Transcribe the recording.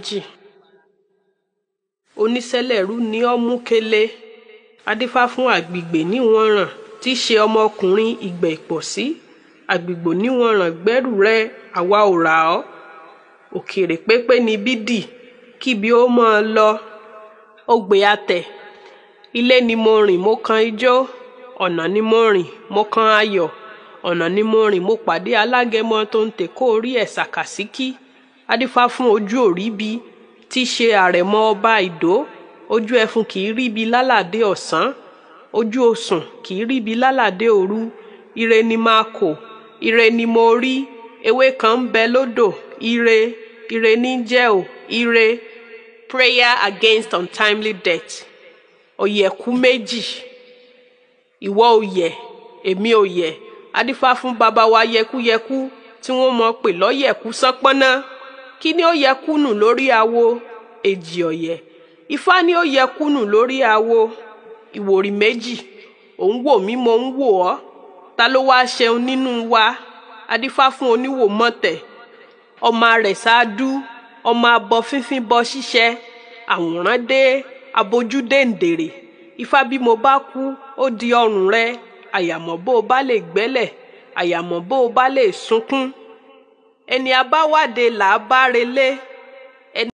méjì onísẹlẹrú ni ọ mú kele adífá fún àgbègbè níwọ̀nràn tí í ṣe ọmọkùnrin ìgbẹ́ ìpọ̀sí àgbègbè níwọ̀nràn gbẹ́rù rẹ àwa ò rà ọ́ òkèrè pépé ni bídì kíbi ó mọ́ ọ lọ ògbè àtẹ̀ ilé ni mo rìn mo kan ijó ọ̀nà ni mo rìn mo kan ayọ̀ ọ̀nà ni mo rìn mo pàdé alágẹmọ tó ń tèkó orí ẹ̀ ṣàkàsíkí adífá fún ojú òríbi tí í ṣe àrẹ̀mọ ọba ìdó ojú ẹfun kì í ríbi lálàdé ọ̀sán ojú osùn kì í ríbi lálàdé òru ire ni máa kò ire ni mo rí ewé kan ń bẹ lódò ire ire ní jẹ́ ò ire prayer against untimely death ọ̀yẹ̀kú méjì ìwọ òyẹ̀ èmi òyẹ̀ adífá fún bàbá wa yẹkúyẹkú tí wọ́n mọ̀ pé lọ́yẹ̀kú sánpọ́nná kí ni ó yẹ kúnù lórí awo èjì ọ̀yẹ̀ ifá ni ó yẹ kúnù lórí awo ìwòrì méjì òun wò mí mo ń wò ọ́ ta ló wáá ṣeun nínú wa adífá fún oníwò mọ̀tẹ̀ ọmọ rẹ̀ ṣáádú ọmọ abọ fínfín bọ ṣíṣẹ́ àwòrán dé abojú déǹdèrè ifá bí mo bá kú ó di ọrùn rẹ àyàmọ́ bó o bá lè gbẹ́lẹ̀ àyàmọ́ bó o bá lè sunkún ẹni abáwádé là á bá relé